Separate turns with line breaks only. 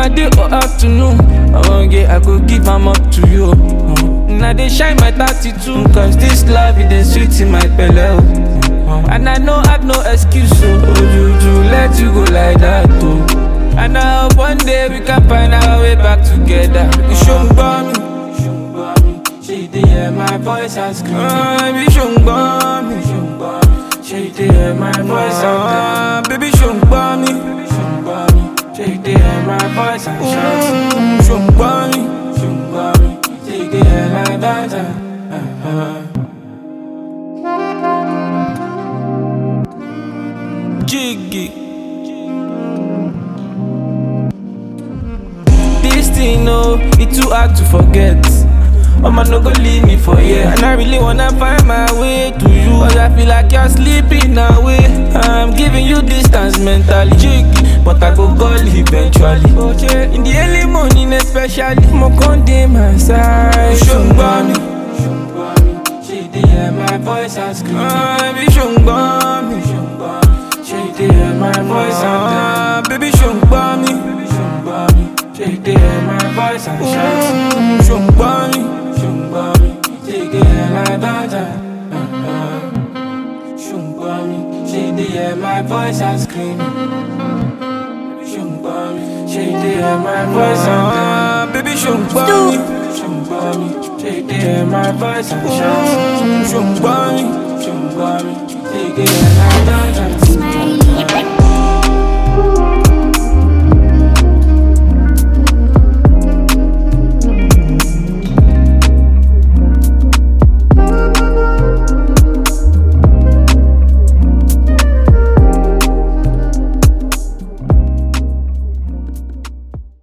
na day or afternoon. I wan get, I go give am up to you. Uh, na dey shine my 32, cause this love it dey sweet in my belle. oh. And I know I've no excuse, so oh, Juju, let you go like that, oh. And I hope one day we can find our way back together. You should me. She did hear my voice and scream. Ah, baby, should me. She did hear my voice and ah, baby, should me. She did hear my voice and shout. Should me. She did hear my voice and uh-huh. Jiggy. This thing, no, it too hard to forget. Mama no go leave me for here And I really wanna find my way to you But I feel like you're sleeping away I'm giving you distance mentally Jiggy, but I go call eventually In the early morning especially Mo con dey my side Ṣùgbọ́n mi She dey hear my voice and scream Ah, baby ṣùgbọ́n mi She dey hear my voice and ah, baby ṣùgbọ́n mi She dey hear my voice and shout Ṣùgbọ́n mi Ṣùgbọ́n mi She dey hear my daughter Ṣùgbọ́n mi She dey hear my voice and scream Ṣùgbọ́n mi She dey hear my voice and ah, baby ṣùgbọ́n mi Ṣùgbọ́n mi She dey hear my voice and shout Ṣùgbọ́n mi Ṣùgbọ́n mi She dey hear my daughter